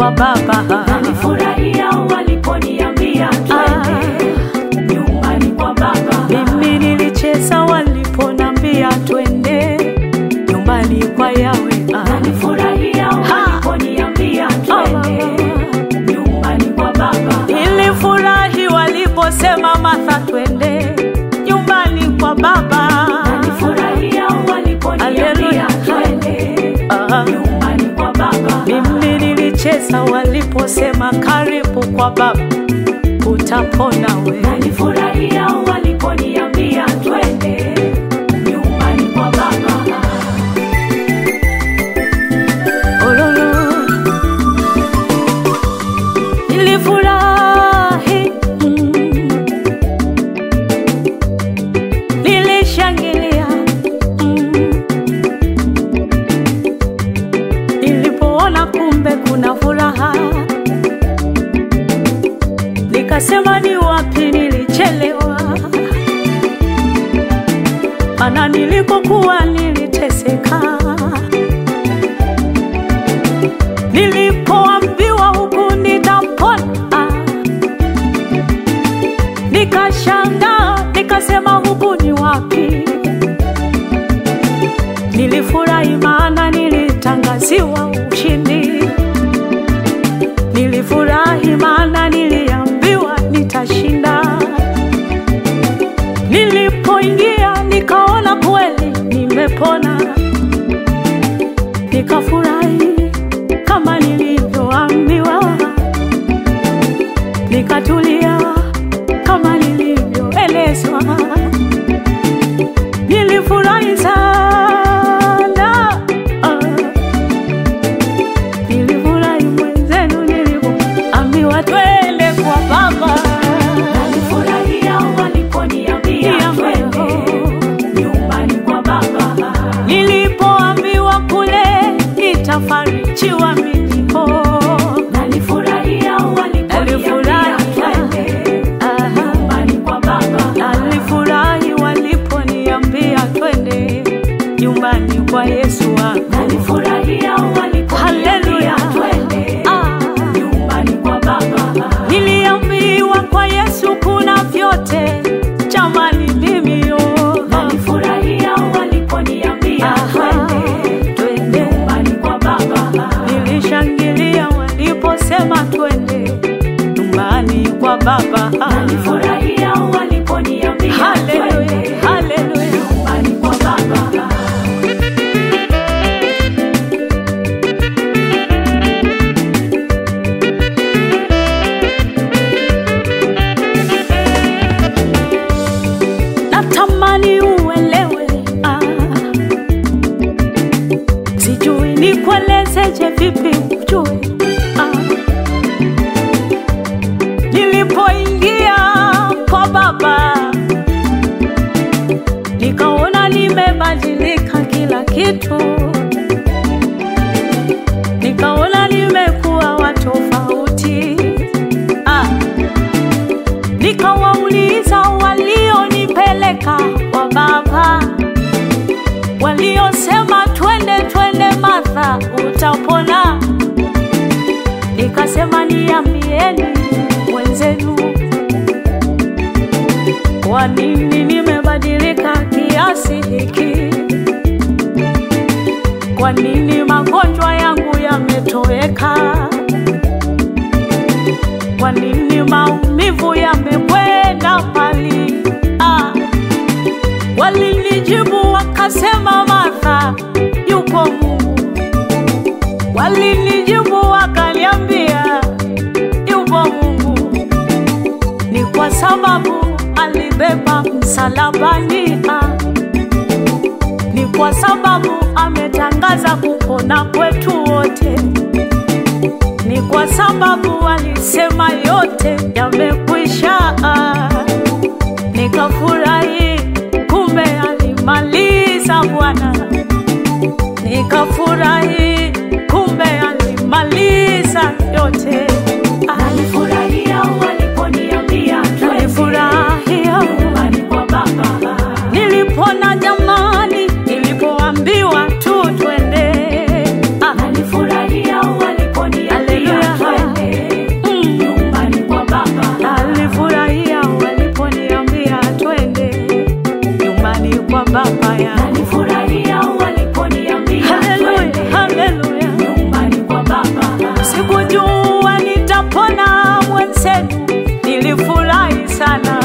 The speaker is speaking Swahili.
kwa Baba. Nilifurahia waliponiambia twende nyumbani kwa Baba. Mimi nilicheza waliponambia twende nyumbani kwa Yawe. Nilifurahia waliponiambia twende nyumbani kwa Baba. Nilifurahi waliposema Martha, twende nyumbani kwa Baba. Nilifurahia waliponiambia Haleluya. twende Ah. nyumbani kwa Baba. Mimi nilicheza waliposema karibu kwa Baba, utapona we. Nilifurahia waliponiambia twende nyumbani kwa Baba. Ololo. Nilifurahi, mm. nilishangilia, mm. nilipoona kumbe kuna furaha, nikasema ni wapi nilichelewa, mana nilikokuwa niliteseka nilipoambiwa huku nitapona, nikashangaa, nikasema huku ni wapi? Nilifurahi maana nilitangaziwa ushindi, nilifurahi maana niliambiwa nitashinda. Nilipoingia nikaona kweli nimepona, nikafurahi kama nilivyoambiwa, nikatulia kama nilivyoelezwa. Nilifurahi sana, ah. nilifurahi mwenzenu nilivyoambiwa twende kwa Baba. Nilifurahia waliponiambia twende nyumbani kwa Baba. Nilipoambiwa kule nitafarijiwa mimi oh. Nilifurahia waliponiambia Nilifurahi. twende Aha. nyumbani kwa Baba. Nalifurahi waliponiambia twende nyumbani kwa Yesu wangu. Nilifurahia waliponiambia Haleluya. twende Ah. nyumbani kwa Baba. Niliambiwa kwa Yesu kuna vyote, jamani mimi yo. Nilifurahia waliponiambia Aha, twende twende. nyumbani kwa Baba. Nilishangilia waliposema twende nyumbani kwa Baba. Nilifurahia waliponiambia Haleluya, twende haleluya. nyumbani kwa Baba. natamani uelewe ah. sijui nikuelezeje vipi ujue ah. nilipoingia kwa baba nikaona nimebadilika kila kitu nikaona nimekuwa wa tofauti ah nikawauliza walionipeleka kwa baba, waliosema twende twende, Martha utapona. Nikasema niambieni wenzenu, kwa nini nimebadilika kiasi hiki? Kwa nini magonjwa yangu yametoweka? Kwa nini maumivu yamekwenda mbali? Ah, walinijibu wakasema, Martha, yupo Mungu. Walinijibu wakaniambia, yupo Mungu. Ni kwa sababu alibeba msalabani. Ah, ni kwa sababu ametangaza kupona kwetu wote ni kwa sababu alisema yote yamekwisha. Nikafurahi, kumbe alimaliza Bwana. Nikafurahi, kumbe alimaliza yote. Nilifurahia waliponiambia twende Nilifurahia nyumbani kwa Baba. nilipona jamani, nilipoambiwa tu twende. Ah, Nilifurahia waliponiambia Haleluya. nilifurahi sana